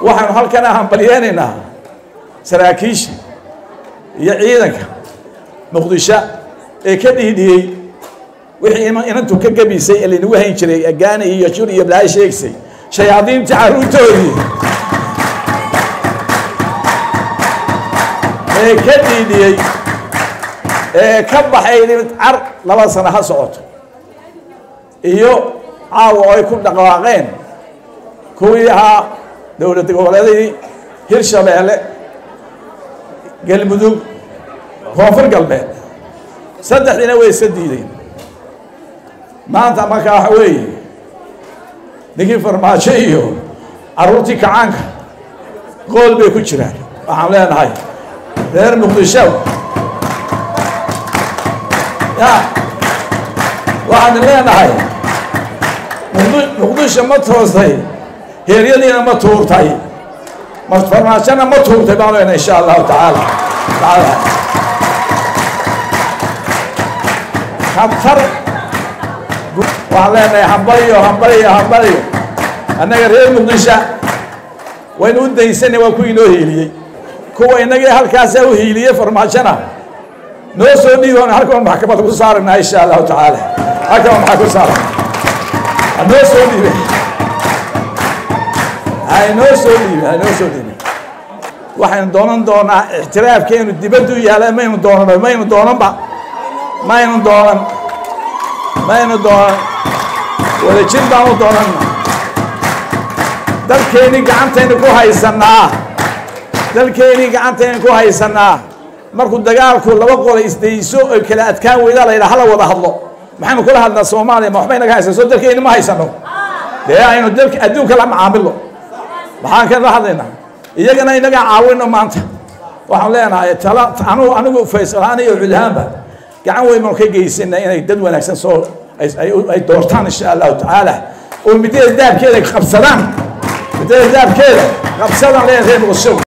waxaanu halkana hambalyeynaynaa saraakiisha iyo ciidanka muqdisho ee ka dhiidhiyey wixii inantu ka gebisay ee laynagu hayn jiray agaani iyo jur iyo balaayo sheegsay shayaadiintii carruurtoodii ee ka dhiidhiyey ee ka baxay car laba sano ha socoto iyo caawa oo ay ku dhaqaaqeen kuwii ahaa dowlad goboleedadii hirshabeelle galmudug koonfur galbeed saddexdiina way iska diideen maanta markaa waxa weeye ninkii farmaajo iyo carruurtii kacaanka qool bay ku jiraan waxaan leenahay reer muqdisho ya waxaan leenahay muqdisho ma toostay heeryadiina ma tuurtay farmaajona ma tuurtay baan leenahay insha allahu tacaala tacaala khatar waxaan leenahay hambaliyo hambaliyo hambaliyo annaga reer muqdisho waynu u daysanay waa kuwii noo hiiliyey kuwa inagii halkaasaa u hiiliyey farmaajona noo soo dhiiboon halkan maxkamad ku saarana insha allahu tacaala halkan maxaa ku saaran hanoo soo dhiibe haynoo soo dhiibe haynoo soo dhiibe waxaynu doonan doonaa ixtiraafkeenu dibaddu yaala maynu doonan maynu doonanba maynu doonan maynu doonan wadajir baanu doonana dalkeennii gacantaynu ku haysanaa dalkeennii gacantaynu ku haysanaa markuu dagaalku laba qola isdayso oy kala adkaan weydaa la yidhaha hala wada hadlo maxaynu kula hadlaa soomaaliya ma waxbay naga haysan soo dalkeenni ma haysano dee aynu dalka adduunka la macaamilo maxaan kala hadlaynaa iyagana inagaa caawino maanta waxaan leenahay tala anu anigu faysalahaan iyo cudhaanba gacan weyn baanu ka geysana inay dad wanaagsan soo ay doortaan insha allahu tacaala oo midada daabkeeda qabsadaan midada daabkeeda qabsadaan leenahay reer muqdisho